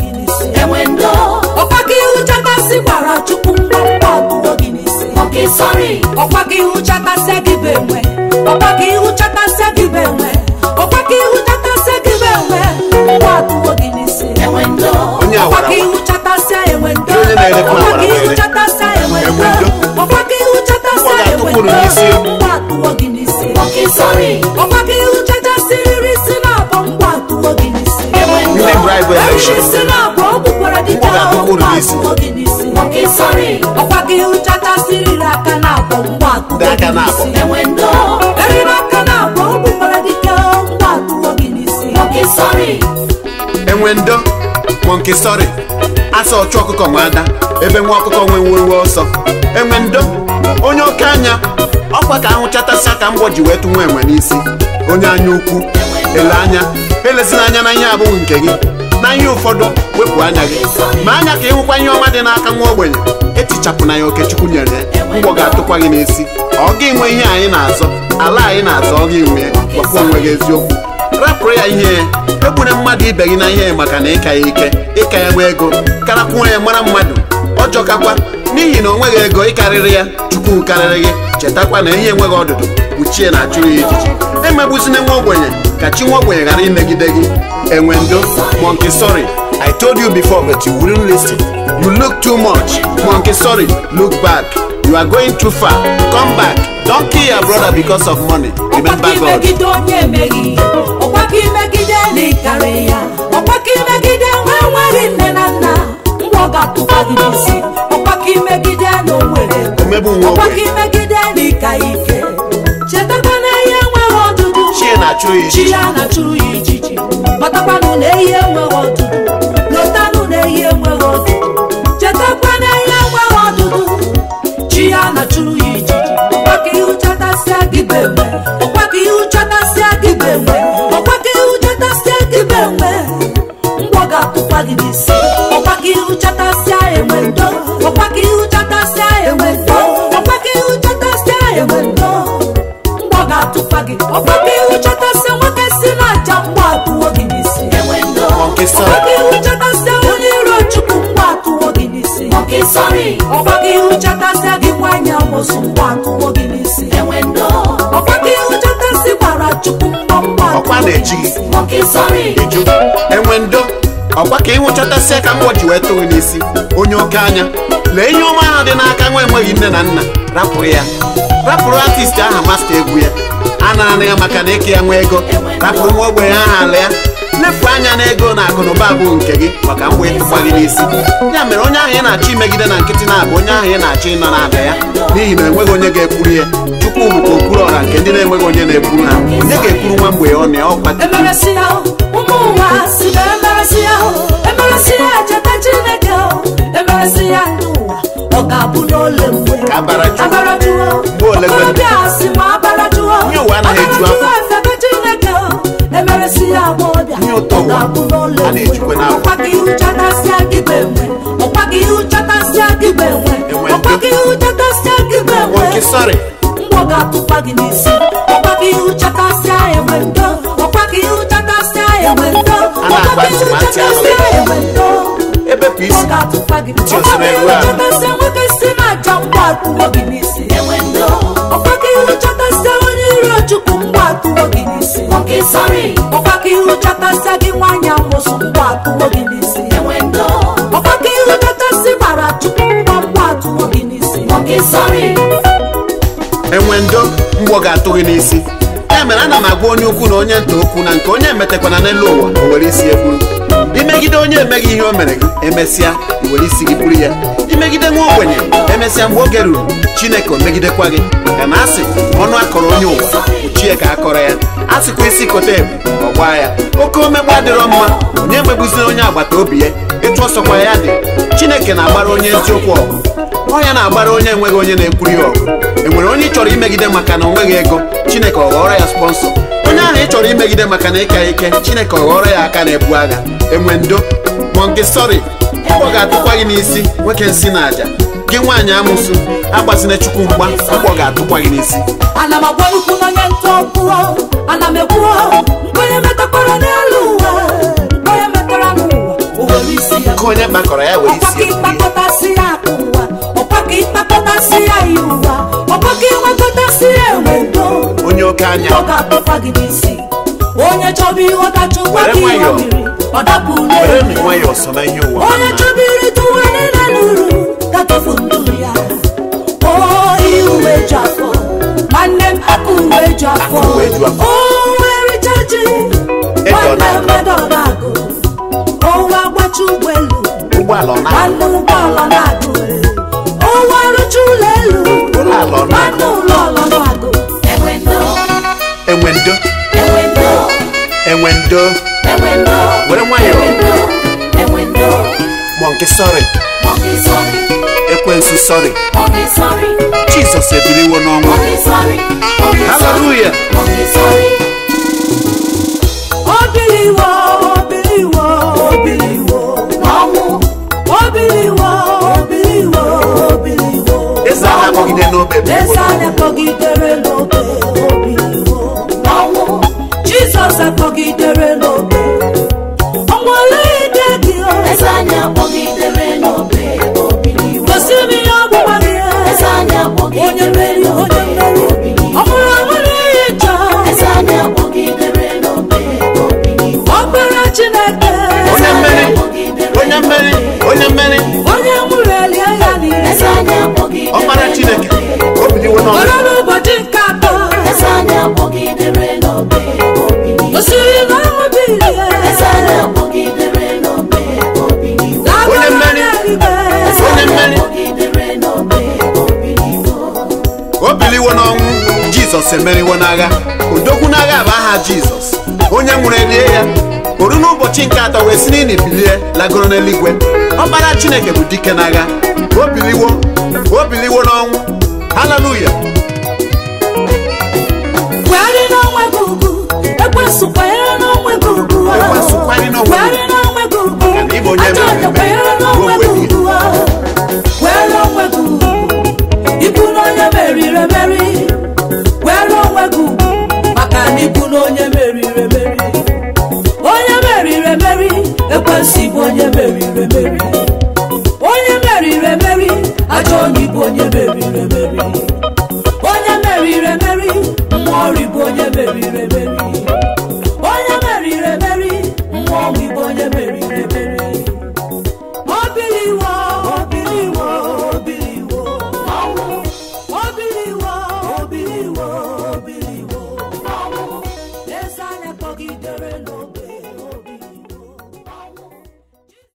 gị n'isi enwe ndo ọkwa ka ihu chakasị gwara chukwu mkpamkpa atụwo gị n'isi nwoke sọrị ọkwa ka ihu chakasịa gị bụ enwe ọkwa ka ihu chakasịa gị bụ enwe ọkwa ka ihu chakasịa gị bụ enwe mkpa atụwo gị n'isi enwe ndo onye ọkwa awara ka ihu chakasịa enwe ndo Onye na-erekwa ọkwa awara ka ihu were. chakasịa enwe Enwe ndo ndo. ọkwa ka ihu chakasịa Ọ enwe ga-atụpụ ndo n'isi. mkpa atụwo gị n'isi nwoke sọrị ọkwa ka ihu chachasịrịrị isi na-abọ mkpa atụwo gị n'isi enwe ndo ndị bribe Eriri election isi na-abọ ọ bụkwara dị ka Mkpọ ga-atụpụ mkpa n'isi. atụwo gị n'isi nwoke sọrị ọkwa ka ihu chachasịrịrị aka na-abọ mkpa atụwo Ndị aka gị na-abọ. n'isi enwe ndo eriri aka na-abọ ọ bụkwara dị ka mkpa atụwo gị n'isi nwoke sọrị enwe ndo monkey sorry asa ọchụ ọkụkọ nwe ada ebe nwa ọkụkọ nwe nwewe ọsọ enwe ndo onye oke anya ọkwa ka ahụ chatasịa ka mgbọ ji wee tụ nwa enwe n'isi onye anya ukwu ele anya elezina anya na ihe abụghị nke gị na ihe ụfọdụ wepụ anya gị ma anya ka ịhụkwa ihe ọma dị n'aka nwa ogbenye etichapụ na ya okechukwu nyere ya mgbọ ga-atụkwa gị n'isi ọ gị nwe ihe anyị na-azọ ala anyị na-azọ ọ gị nwe ya gwakwa onwe gị eziokwu rapụrụ ya ihe ya egbure mmadụ ibe gị na ihe maka na ịka ya ike ịka ya nwe ego karakwuo ya mara mmadụ ọjọọ kakwa n'ihi na o nweghị ego ịkarịrị ya chukwu karịrị gị chetakwa na ihe enweghị ọdụdụ kpuchie na achụrụ ya ijiji emegbuzina nwa ogbenye ka chi nwa ogbenye ghara imegide gị enwe ndo monkey sorry i told you before but you wouldn't listen you look too much monkey sorry look back you are going too far come back don't kill your brother because of money ọkwa remember ka god imegide onye emeghị ọkwa ka imegide na ịkarị ya ọkwa ka imegide nwa enweghị nne na nna mgbe ọ ga-atụkwa gị n'isi ọkwa ka imegide na o nwere ego omegbu nwa ọkwa ka ogbenye imegide na ịka ya ike chetakwa na ihe enweghị ọdụdụ chie na-achụrụ ya chi ijiji ya na-achụrụ ya ijiji matakwanụ na ehi enweghị ọdụdụ lotanụ na ehi enweghị ọdụdụ chetakwa na ihe enweghị ọdụdụ chi ya na-achụrụ ya ijiji ọkwa ka ihu chatasịa gị bụ enwe ọkwa ka ihu chatasịa gị bụ enwe ọkwa ka ihu chatasịa gị bụ enwe mgbọ ga-atụkwa gị n'isi ọkwa ka ihu chatasịa enwe ndo ọkwa ka ihu chatasịa enwe ndo ọkwa ka ihu chatasịa enwe ndo mgbọ ga-atụkwa gị ọkwa ka ihu chatasịa nwoke si n'aja mgbọ atụwo gị n'isi enwe ndo monkey ọkwa sorry ka ihu chatasịa onye iro chukwu mgbọ atụwo gị n'isi nwoke sọrị ọkwa ka ihu chatasịa gị nwanyị amụsụ mgbọ atụwo gị n'isi enwe ndo ọkwa ka ihu chatasị gbara chukwu mgbọ mgbọ ọkwa atụwo gị na-eji gị nwoke sọrị ịjụ enwe ndo ọkwa ka ịhụchatasịa ka mgbọ ji wee tụrụ n'isi onye oke anya lee ihe ọma ahụ dị n'aka nwa enweghị nne na nna rapụrụ ya rapụrụ artist aha masta egwu ya a nara ya maka na ịka ya nwa ego rapụrụ nwa ogbenye aha ala ya lefu anya na ego na akụ na ụba bụ nke gị maka mgbe ịtụkwa gị n'isi ya mere onye ahụ ị na-achọ imegide na nkịtị na-abụ onye ahụ ị na-achọ ịnọ n'ala ya n'ihi na enweghị onye ga-ekwuru ya chukwu bụ ka okpuru ọra nke ndị na-enweghị onye na-ekwuru ha onye ga-ekwuru nwa mgbe ọ na ya ọkwa emeresi ya ụmụ ụwa si na emeresi ya emeresi ya cheta chineke emeresi ya ndị ụwa ọ ga-abụ n'ole mgbe Ka abara jụọ. abara jụọ Mgbe ole gwe- ọbịa si ma abara jụọ Ihe ụwa anaghị eju afọ. Abara jụọ efebe chineke emeresi ya agbọbịa Ihe ụtọ ọ ụwa ga-abụ n'ole a na-ejikwa mgbe n'afọ. ọkwa ka ihu chatasịa gị bụ enwe ọkwa ka ihu chatasịa gị bụ enwe Enwe ọkwa ndo. ka ihu chatasịa gị bụ enwe monkey sorry mgbọ ga-atụkwa gị n'isi ọkwa ka ihu chatasịa enwe ndo ọkwa ka ihu chatasịa enwe ndo A na-agba ọkwa ka ihu ntụmatụ chatasịa ahụ. enwe ndo ebepụ mgbọ isi ga-atụkwa gị Ntị ọkwa ka osiri ihu eru ahụ. chatasịa nwoke si n'aja mgbọ atụwo gị n'isi enwe ndo ọkwa ka ihu chatasịa onye iro chukwu mgbọ atụwo gị n'isi nwoke sọrị ọkwa ka ihu chatasịa gị nwaanyị amụsụ mgbọ atụwo gị n'isi enwe ndo ọkwa ka ihu chatasị gbara chukwu mgbọ mgbọ atụwo gị n'isi nwoke sọrị enwe ndo mgbọ ga-atụ gị n'isi ya mere ana m agwa onye ukwu na onye nta okwu na nke onye emetakwana n'elu ụwa o were isi ya buru imegide onye emeghị ihe o mere gị emesịa i were isi gị buru ya imegide nwa ogbenye emesịa mgbe oge ruru chineke o megidekwa gị maka na asị ọnụ akọrọ onye ụwa ochie ka akọrọ ya asịkwa isi kote ebu ọ gbaa ya oke omegbu adịrọ mma onye megbuziri onye agbata obi ya etu ọsọkwa ya dị chineke na-agbara onye eziokwu ọgụ ọ ya na-agbara onye enweghị onye na-ekwuru ya ọgụ enwere onye ị chọrọ imegide maka na o nweghị ego chineke ọ ghọrọ ya spọnsọ onye ahụ ị chọrọ imegide maka na ịka ya ike chineke ọ ghọrọ ya aka na-ebu agha enwe ndo mọnke sọrị ọ ga-atụkwa gị n'isi nwoke nsị na aja gị nwaanyị amụsụ agbazina chukwu mgba ọgbọ ga-atụkwa gị n'isi ana m agwa ukwu n'onye ntụ ọkwụọ ana m ekwuo nkwenye metakwara n'elu ụwa nkwenye metara n'ụwa o were isi nkụ onye kpakọrọ ya were ọkwa ka isi efu ya. ịkpakọtasị ya akụ ụwa ọkwa ka ịkpakọtasị ya ihe ụwa ọkwa ka ịnwekọtasị ya enwendo onye oke anya ọ ga-akpụkwa gị n'isi onye chọba ịghọta chukwa Were ka ihe nwayọọ. mmiri ọ dapụ were n'elu nwayọọ so na ihe ụwa onye chọba irite ụwa niile n'uru gatofu ndụ ya o ihe uwe ju afọ nwanne m aka uwe ju afọ Aka uwe ju afọ. o nwere chaji Edo nwanne na- m edọbagụ owe agbacha ụgbọelu ụgbọala ọ na nwanne ụgbọala na-agụ owe arụcha ụlọ elu Ụlọala ọ na-agụ. nwanne ụlọ ọlọ na-agụ Enwendo, enwe ndo enwendo, enwe ndo enwendo, Were nwayọọ. enwendo, enwendo. mọnke sọrị Monkey sorry, ekwensu sọrị monkey sorry, jizọs ebiliwo n'ọnwụ monkey sorry, monkey sorry, haleluya monkey sorry. obiliwo obiliwo obiliwo N'ọnwụ, obiliwo obiliwo obiliwo eze a na-akpọgide n'obe bụ eze anya kpọgidere n'obe obiliwo n'ọnwụ, jizọs akpọgidere n'obe ọnwale ide gị o eze anyị akpọgidere n'obe obiliwo. gosi m ihe ọgbụgba gị Eze anyị onye akpọgidere mmeri onye mmeri obiliwo. ọ bụrụ ọnwere ihe chọ Eze anyị akpọgidere n'obe obiliwo. ọkpara chineke onye mmeri onye mmeri onye mmeri onye nwụrụ elie ya niile Eze anyị akpọgidere ọkpara chineke o biliwo n'ọnwụ ọrụ n'ụbọchị nke atọ Eze anyị akpọgidere n'obe obiliwo. gosiri na ọnwụ bilie Eze anyị akpọgidere n'obe obiliwo. Onye mmeri. Eze Onye anyị mmeri. akpọgidere n'obe obiliwo. o biliwo n'ọnwụ jizọs emeriwo n'agha odogwu n'agha bụ aha jizọs onye nwụrụ elie ya oru n'ụbọchị nke atọ wee si n'ili bilie lagoro n'eluigwe ọkpara chineke bụ dike n'agha o biliwo o biliwo n'ọnwụ haleluya kwegharị n'onwe gị ugwu ekwesụ kwenyere n'onwe gị ugwu Ekwensu kwenyere n'onwe gị. kwenyere n'onwe gị ugwu Maka na ị bụ onye ajọ mere ọnya eme. kwenyere n'onwe gị Onwe gị. ugwu kwere onwe gị ugwu ịbụ na onye meriri emeri kwere onwe gị ugwu maka na ịbụ na onye meriri emeri onye meriri emeri ekwesị bụ onye meriri emeri onye meriri emeri ajọ onye bụ onye meriri emeri onye meriri emeri mmụọ ọrị bụ onye meriri emeri